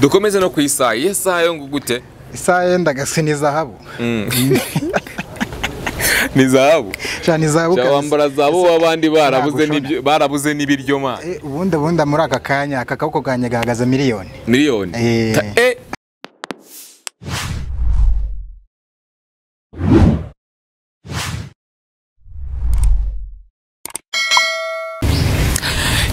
dukomeze no ku isaha iyo saha yo ngo gute isaha yenda gasi ni zahabu ni zahabu cyane ni zahabu Cyangwa kabisa wambara zahabu w'abandi barabuze Ntabwo ushobora. n'ibyo- barabuze n'ibiryo ma Eh, ubundi ubundi muri aka kanya aka kaboko kanjye gahagaze miliyoni miliyoni Eh. Ta- eh.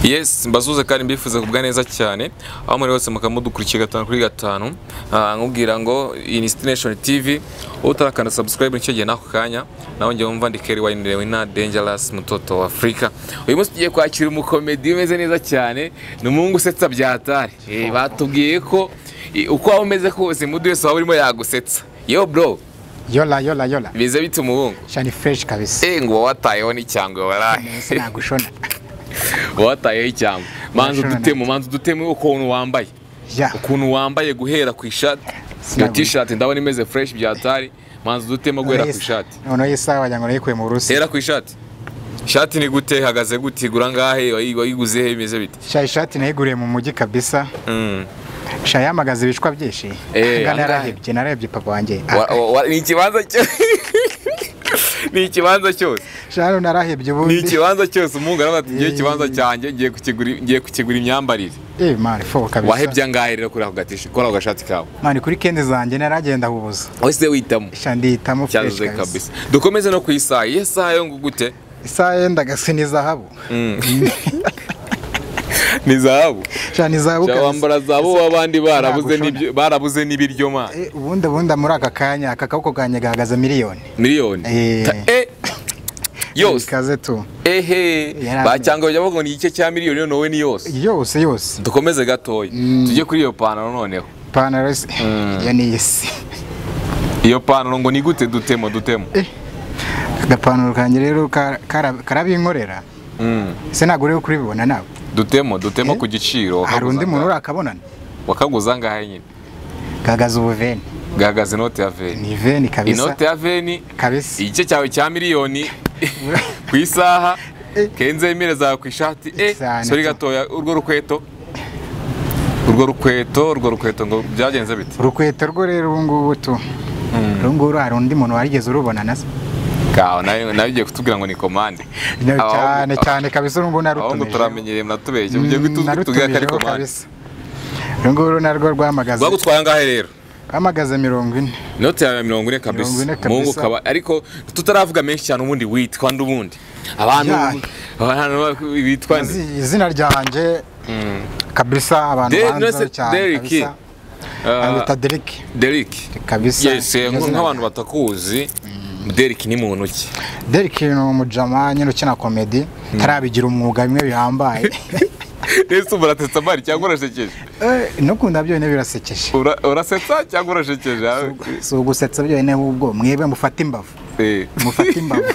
Yes, mbasuze kandi mbifuza kubwa neza cyane aho muri wese mukaba mudukurikiye gatanu kuri gatanu Ah, nkubwira ngo iyi ni Destination TV utarakanda subscribe nicyo gihe n'ako kanya nawe njye wumva ndi Kerry Wayne Wina Dangerous mutoto wa Africa uyu munsi tugiye kwakira umukomedi umeze neza cyane ni umuhungu usetsa byatari eh, batubwiye ko eh, uko waba umeze kose mudu wese waba urimo yagusetsa yo bro yola yola yola bize bite umuhungu cyane fresh kabisa eh ngo watayeho n'icyangwe warahe ese nagushona watayeho icyangwe manza Nashona udutemu manza udutemu ukuntu wambaye ya ukuntu wambaye guhera ku ishati iyo Sinabona. t-shirt ndabona imeze fresh byatari manza udutema guhera ku Noneho ishati noneho isaha wagira ngo nayikuye mu burusi hera ku ishati ishati ni gute ihagaze gute igura ngahe wayi- wayiguze he bimeze bite sha ishati nayiguriye mu mujyi kabisa Mm. sha yamagaze ibishwa byinshi Eh, Aha angahe? nararebye narebye papa wanjye Wa- wa- wa- ni ikibanza cyo- ni ikibanza cyose sha hano nararebye ni ubundi ikibanza cyose umuhungu aravuga ati ngiye Eh. ikibanza cyanjye ngiye kukigura- ngiye kukigura imyambarire eh mani fo wahebye kabisa angahe rero kuri ako gatishi- kuri ako gashati kawe mani kuri kende zanjye naragenda hubuza wese witamo sha ndihitamo fresh cyazuze kabisa kabisa dukomeze no ku isaha iyo saha yo ngo gute isaha yenda gasi ni zahabu ni zahabu sha ni zahabu Cyangwa kabisa wambara zahabu w'abandi barabuze Nagushona. n'ibyo- barabuze n'ibiryo ma Eh, ubundi ubundi muri aka kanya aka kaboko kanjye gahagaze miliyoni miliyoni Eh. Ta- eh. yose ikaze tu ehe Yaramye. bacyanga bajya bavuga ngo ni igice cya miliyoni none ni yose yose yose dukomeze gatoya tujye kuri iyo pantaro noneho ipantaro isi iyo ni iy'isi iyo pantaro ngo ni gute dutemo dutemo agapantaro kanjye rero ka- kara- karabinkorera Mm. ese ntabwo uriho kuribibona nawe dutemo dutemo Eh. ku giciro hari wakaguza undi muntu angahe? urakabonana wakaguza angahe nyine gagaza ubuveni gahagaze inote ya veni ni veni kabisa inote ya veni kabisa igice cyawe cya miliyoni ku isaha Eh. kenze emire zawe ku ishati eh, Cyane sori tu. gatoya urwo rukweto urwo rukweto urwo rukweto ngo byagenze bite urukweto rwo rero ubu ngubu tu ubu ngubu hari undi muntu warigeze urubona na se kawe nawe nawe ugiye kutubwira ngo ni komande No, Abahungu- cyane cyane kabisa ubu ngubu aho ngo narutumijeho turamenyereye munatubeshye ugiye gutuza kutubwira ko ari Narutumijeho komande kabisa ubu ngubu narwo rwamagaze rwagutwaye angahe rero rwamagaze mirongo ine inote yawe ya mirongo ine Mirongo ine kabisa kabisa. mungu kaba ariko tutaravuga menshi cyane ubundi witwa n'ubundi abantu Ya. abantu bitwa nde? Izi- izina ryanjye kabisa abantu Derek, banzaho nonese cyane Derek. kabisa Ah, abita Derek Derek kabisa Yes, eh, Iryo zina nk'abantu ryanjye. batakuzi Derek ni muntu ki Derek ni umujama nyine ukina komedi ntarabigira umwuga bimwe bihambaye ese ubu urasetsa mari cyangwa urashekeje Eh, no kunda byonyine birasekeje Ura- urasetsa cyangwa urashekeje ah, si ugusetsa byonyine ahubwo mwebwe mufate imbavu eh. mufate imbavu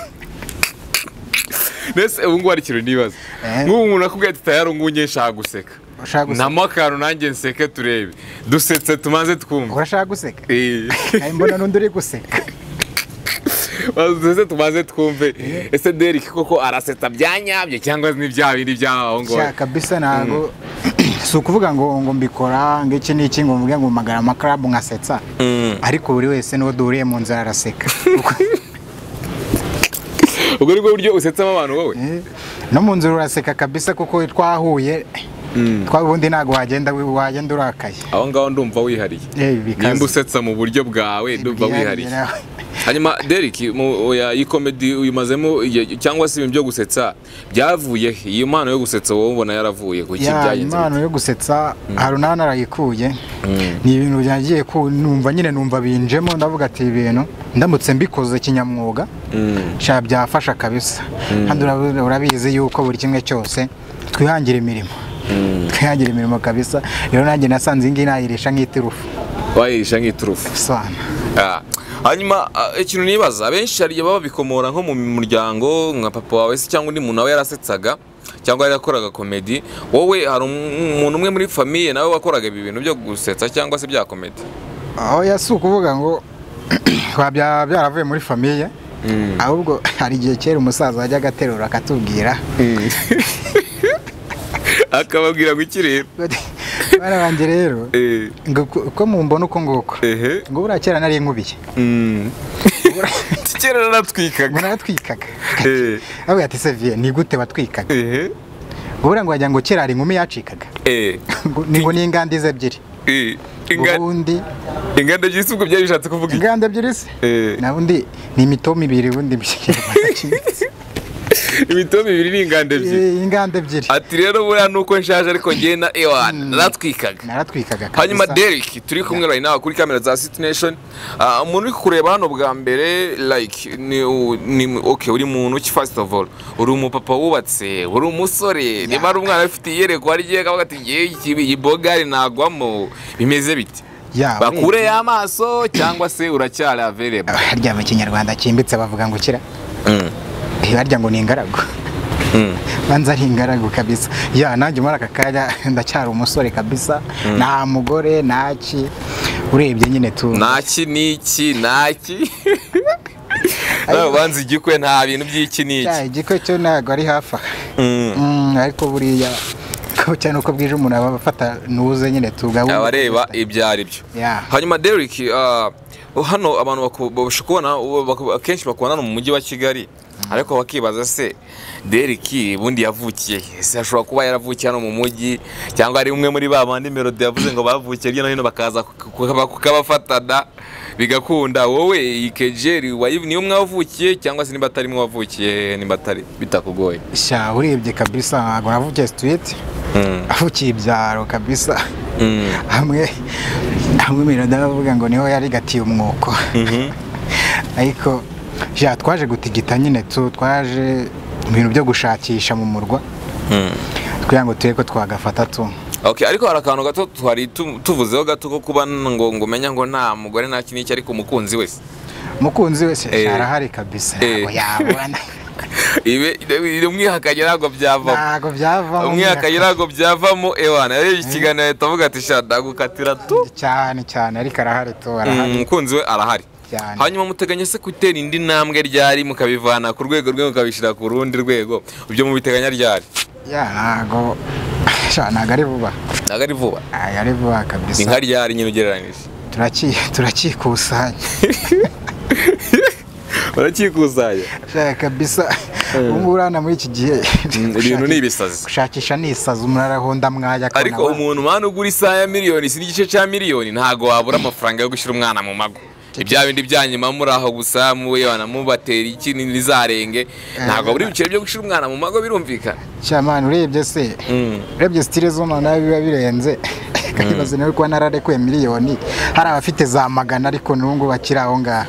mbese ubu ngubu hari ikintu nibaza Eh. nk'ubu umuntu akubwiye ati tayari ubu ngubu nshaka guseka Ushaka guseka? ntamo akantu nanjye nseke turebe dusetse tumaze twumva urashaka guseka Eh. Nari mbona n'undi uri guseka dusetse tumaze twumve ese Derek koko arasetsa byanyabyo cyangwa ni bya bindi by'aho Sha, ngaho kabisa ntabwo si ukuvuga ngo ngo mbikora ngo iki n'iki ngo mvuge ngo mpamagara amakarabu nkasetsa ariko buri wese n'uwo duhuriye mu nzira araseka ubwo ni bwo buryo usetsemo abantu wowe Eh, no mu nzira uraseka kabisa kuko twahuye twa ubundi ntabwo wagenda wagenda urakaye aho ngaho ndumva wihariye Eh, nimba bikaze usetsa mu buryo bwawe ndumva wihariye Nawe. hanyuma Derek mu oya, iyi komedi uyimazemo igihe- cyangwa se ibintu byo gusetsa byavuye he? iyi mpano yo gusetsa wowe ubona yaravuye ku ya kibyagenze impano yo gusetsa harunani arayikuye ni ibintu byagiye ku numva nyine numva binjemo ndavuga ati ibi bintu ndamutse mbikoze kinyamwuga sha byafasha kabisa kandi ura- urabizi yuko buri kimwe cyose twihangira imirimo twihangira imirimo kabisa rero nanjye nasanze iyi ngiyi nayirisha nk'iturufu wayirisha nk'iturufu isana Ah. hanyuma ah, ikintu nibaza abenshi hari igihe baba babikomora nko mu muryango nka papa wawe se cyangwa undi muntu nawe yarasetsaga cyangwa yarakoraga komedi wowe hari um- umuntu umwe muri famiye nawe wakoraga ibi bintu byo gusetsa cyangwa se bya komedi oya si ukuvuga ngo ba- bya- byaravuye muri famiye ahubwo hari igihe kera umusaza wajyaga aterura akatubwira akababwira ngo iki rero bana banjye rero Eh, ngo uko- uko mumbona uko nguko ehe ngo buriya kera nari nkubiye Mm. kera ngo naratwikaga naratwikaga Eh, avuga ati seviye ni gute watwikaga ehe buriya ngo wagira ngo kera hari inkumi yacikaga Eh, Ngo- ni ngo ni inganda izo ebyiri eh, inga- ubundi inganda by'isi ubwo byari bishatse kuvuga iki inganda ebyiri se Eh, na undi ni imitoma ibiri ubundi imitobe ibiri ni inganda ebyiri Eh, inganda ebyiri ati rero buriya nuko nshaje ariko njye na ewan naratwikaga naratwikaga hanyuma kabisa. Derek turi kumwe right now kuri kamera za City Nation Ah, umuntu uri kureba hano bwa mbere like ni, u- ni okay uri muntu ki first of all uri umupapa wubatse uri umusore niba ari umwana ufite iyerekwa rye akavuga ati ngiye ikibi iyi bogari nagwamo bimeze biti Ya, bakure y'amaso cyangwa se uracyari available harya mu kinyarwanda cyimbitse bavuga ngo kira Mm, Eh, harya ngo ni ingaragu mm. banza ari ingaragu kabisa ya nanjye muri aka kanya ndacyari umusore kabisa nta mugore ntaki urebye nyine tu naki n'iki naki nawe ubanza igikwe nta bintu by'iki n'iki cya igikwe cyo ntabwo ari hafi aha. Mm. Mm, ariko buriya ko cyane uko bwije umuntu aba afata nuze nyine tugabunga abareba ibyo ari byo Yeah. hanyuma Derek ah, hano abantu baku- babasha kubona baku- akenshi bakubona hano mu mujyi wa kigali ariko bakibaza se Derek bundi yavukiye he? ese ashobora kuba yaravukiye hano mu mujyi cyangwa ari umwe muri ba bandi melody yavuze ngo bavukiye hirya no hino bakaza ku- ku- kukabafatana bigakunda wowe iyi kejeri wayi- niyo mwavukiye cyangwa se niba atari mwe wavukiye niba atari bitakugoye sha urebye kabisa ntabwo navukiye situwiti Mm, avukiye ibyaro kabisa mm, hamwe hamwe melody aravuga ngo niho yarigatiye umwuko mhm, ariko ja twaje gutigita nyine tu twaje ibintu byo gushakisha mu murwa mm. kugira ngo turebe ko twagafata tu Okay, ariko hari akantu gato twari tu- tuvuzeho gato ko kuba ngo ngo umenya ngo nta mugore nta kintu iki ariko umukunzi wese mukunzi wese Eh. sha, arahari kabisa Eh. ntabwo yabona ibe umwihakanye ntabwo byavamo ntabwo byavamo umwihakanye ntabwo byavamo ewana yarebye ikiganiro ahita avuga ati shaka ndagukatira tu cyane cyane ariko arahari tu Mm, arahari umukunzi we arahari cyane hanyuma muteganya se gutera indi ntambwe ryari mukabivana ku rwego rwe mukabishyira ku rundi rwego ibyo mubiteganya ryari ya ntabwo sha, ntabwo ari vuba ntabwo ari vuba ntabwo ari vuba ni kabisa nka ryari nyine ugereranyije Turaki- turakikusanya barakikusanya Sha, kabisa ubu ngubu urabona muri iki gihe ibintu ni ibisazi gushakisha ni isazi umuntu arahonda mwajya akabona ariko wa- umuntu mpano ugura isaha ya miliyoni si n'igice cya miliyoni ntabwo wabura amafaranga yo gushyira umwana mu mago ibya bindi byanyuma muri aho gusa muwe banamubatera iki ntizarenge ntabwo wabura ibiceri byo gushyira umwana mu mago birumvikana cyamani urebye se Mm. urebye sitire zo noneho biba birenze kanibaza nawe kuba nararekuye miliyoni hari abafite za magana ariko n'ubu ngubu bakiri aho ngaho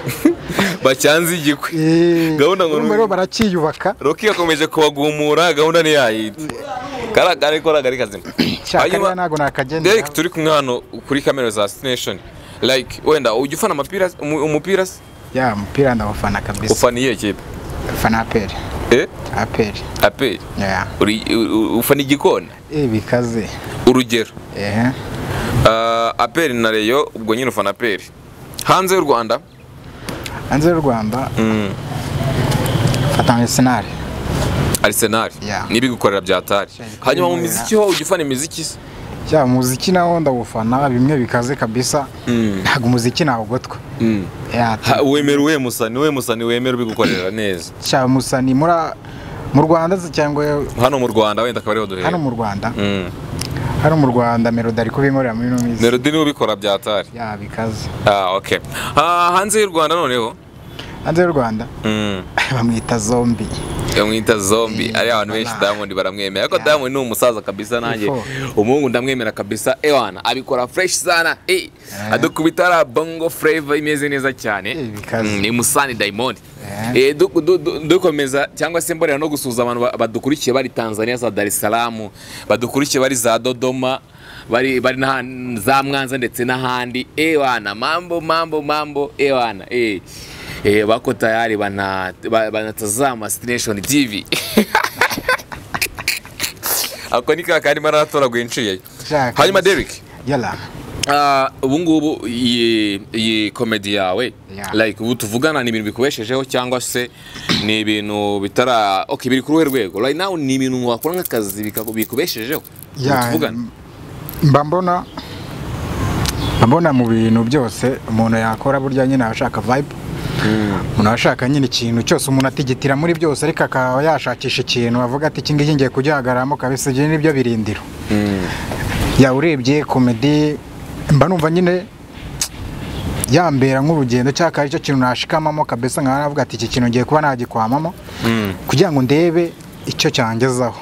bacyanze igikwe Eh, Gahunda ngo urumva rero barakiyubaka roki yakomeje kubagumura gahunda ntiyayita kariya kari kora kari kazima cyakare Hanyuma- ntabwo nakagendera Derek turi kumwe hano kuri kamera za Destination like wenda ujya ufana amapira umu- umupira se? ya umupira ndawufana kabisa ufana iyihe kipe ufana aperi eh aperi aperi ya Uri- u- u- ufana igikona Eh, bikaze urugero ehe Ah, aperi na reyo ubwo nyine ufana aperi hanze y'u rwanda hanze y'u rwanda mm, mfata senari arisenali Yeah. n'ibigukorera bya tari Shit, hanyuma mu yeah. miziki ho ujya ufana imiziki se ya umuziki nawo ndawufana bimwe bikaze kabisa Mm. ntabwo umuziki nawugotwa Mm. ya Ha, wemera uwe musani uwe musani wemera ubigukorera neza cya musani muri mu rwanda se cyangwa hano mu rwanda wenda akaba ariho duhera hano mu rwanda Mm. hano mu rwanda melody ari kubinkorera muri ino minsi melody niwe ubikora bya tari ya bikaze ah, okay. ah, hanze y'u rwanda noneho hanze y'u rwanda mm. bamwita zombi mwita zombi ari abantu benshi Nah. diamond baramwemera ariko Yeah. diamond ni umusaza kabisa nanjye Before. umuhungu ndamwemera kabisa ewana abikora fresh sana eh adukubita ari bongo flavor imeze neza cyane Eh, bikaze. Mm, ni musani diamond Yeah. Eh, du- du- du- dukomeza cyangwa se mbonera no gusuhuza abantu ba- badukurikiye bari tanzania za dar es salaam badukurikiye bari za dodoma bari bari na za mwanza ndetse n'ahandi ewana mambo mambo mambo ewana eh eh bako tayari bana ba- banatazama station tv ako ni ka karimo aratoraguye nshiye Shaka. hanyuma Derek yala ah, ubu ngubu iyi iyi komedi yawe Yeah. like ubu tuvugana ni ibintu bikubeshejeho cyangwa se ni ibintu bitara okay biri ku ruhe rwego right now ni ibintu wakora nk'akazi bikaku- bikubeshejeho ubu ya tuvugana mba mbona mba mbona mu bintu byose umuntu yakora burya nyine aba ashaka vibe umuntu aba ashaka nyine ikintu cyose umuntu atigitira muri byose ariko akaba yashakisha ikintu avuga ati iki ngiki ngiye kugihagararamo kabisa ibyo nibyo birindiro yaba urebye komedi mba numva nyine yambera nk'urugendo cyangwa akaba aricyo kintu nashikamamo kabisa nkaba navuga ati iki kintu ngiye kuba nagikwamamo kugira ngo ndebe icyo cyangezaho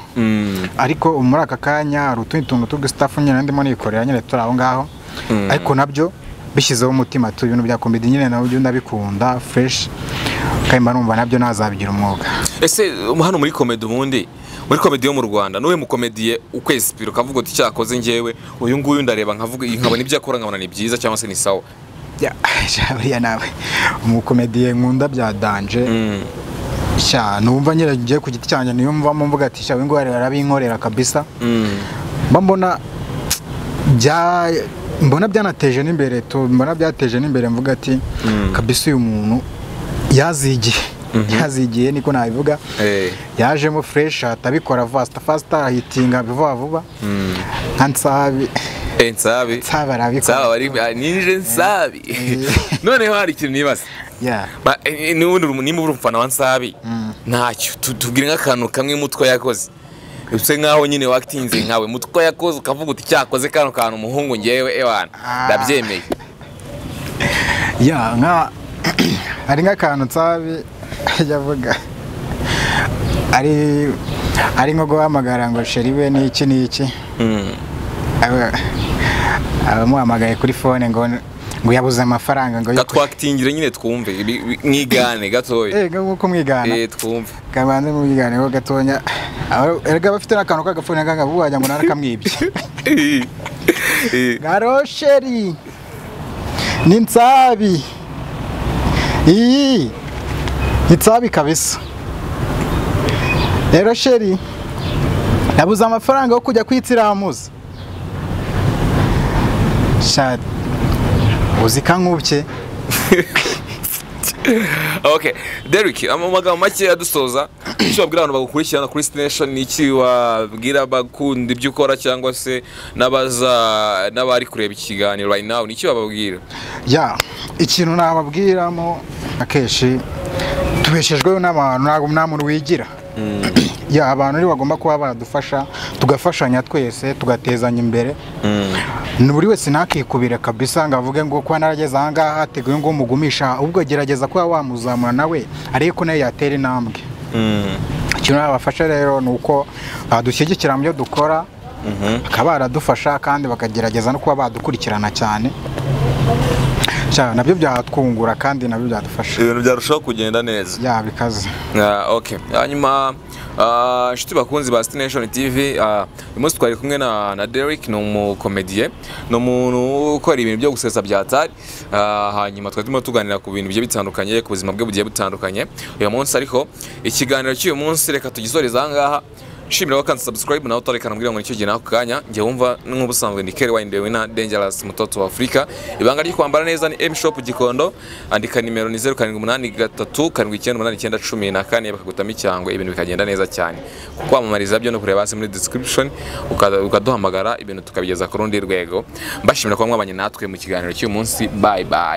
ariko muri aka kanya hari utundi tuntu tw'udusitafu nyine ndimo nikorera nyine turi aho ngaho ariko nabyo bishyizeho umutima tu ibintu bya komedi nyine nabyo ndabikunda fureshi kandi mba numva nabyo nazabigira umwuga ese hano muri komedi ubundi muri komedi yo mu rwanda n'uwe mukomediye ukwezi piro ukavuga uti cyakoze ngewe uyu nguyu ndareba nkavuga nkabona ibyo akora nkabona ni byiza cyangwa se ni sawa Ya, buriya nawe umukomediye nkunda bya danje sha numva nyine ngiye ku giti cyanjye niyo mvamo mvuga ati sha wingware barabinkorera kabisa mba mbona bya mbona byanateje n'imbere tu mbona byateje n'imbere mvuga ati kabisa uyu muntu yazigiye yazigiye niko nabivuga Eh. yajemo fureshi ahita abikora fasita fasita ahitinga vuba vuba nka nsabi Eh, nsabi nsabi arabikora nsaba bari ah, ninje nsabi noneho hari ikintu nibaza Yeah. Ba- eh, eh, n'ubundi uri- nimba uri umufana wa nsabi ntacyo Tu- tubwire nk'akantu kamwe mutwe yakoze use nk'aho nyine wakitinze nkawe mutwe yakoze ukavuga uti cyakoze kano kantu umuhungu ngewe ewana Ah. ndabyemeye ya nka hari nk'akantu nsabi yavuga ari ari nko guhamagara ngo sheri we ni iki ni iki Aba- abamuhamagaye kuri fone ngo ngo yabuze amafaranga ngo yo- gatwakitingire nyine twumve ibi- ibi- mwigane gatoya Eh, nk'uko mwigana Eh, twumve kabanze mubiganeho gatonya Aba- erega bafite n'akantu k'agafone nk'aka wagira ngo narakamwibye Eh, eh. garosheri ni nsabi iyi ni nsabi kabisa rero sheri nabuze amafaranga yo kujya kwitsiramuza sha uzi ka nkubye okay Derrick ama- amagambo make adusoza icyo wabwira abantu bagukurikirana kuri station ni iki wabwira abakunda ibyo ukora cyangwa se n'abaza n'abari kureba ikiganiro right now ni iki wababwira ya ikintu nababwiramo akenshi tubeshejweho n'abantu ntabwo nta muntu wigira ya abantu nibo bagomba kuba baradufasha tugafashanya twese tugatezanya imbere ni buri wese ntakikubire kabisa ngo avuge ngo kuba narageze aha ngaha hateguye ngo umugumisha ubwo gerageza kuba wamuzamura nawe ariko ko nawe yatera intambwe ikintu nabafasha rero ni uko badushyigikira mu byo dukora bakaba baradufasha kandi bakagerageza no kuba badukurikirana cyane Sha, nabyo byatwungura kandi nabyo byadufasha ibintu byarushaho kugenda neza ya bikaze Ah, okay hanyuma ah, inshuti bakunzi ba Station TV ah, uyu munsi twari kumwe na, na Derrick ni umukomediye ni umuntu ukora ibintu byo gusetsa bya tari Ah, hanyuma twari turimo tuganira ku bintu bigiye bitandukanye ku buzima bwe bugiye butandukanye uyu munsi ariko ikiganiro cy'uyu munsi reka tugisoreze aha ngaha nshimira wakanze subscribe nawe utareka nambwira ngo nicyo gihe nako kanya njye wumva nk'ubusanzwe ni Kerry Wine Dewina Dangerous mutoto wa Afurika ibanga ryo kwambara neza ni M Shop Gikondo andika nimero ni 0783 7891914 bakagutama icyangwe ibintu bikagenda neza cyane kwamamariza byo no kureba hasi muri description ukaza- ukaduhamagara ibintu tukabigeza ku rundi rwego mbashimira kuba mwabanye natwe mu kiganiro cy'uyu munsi bye bye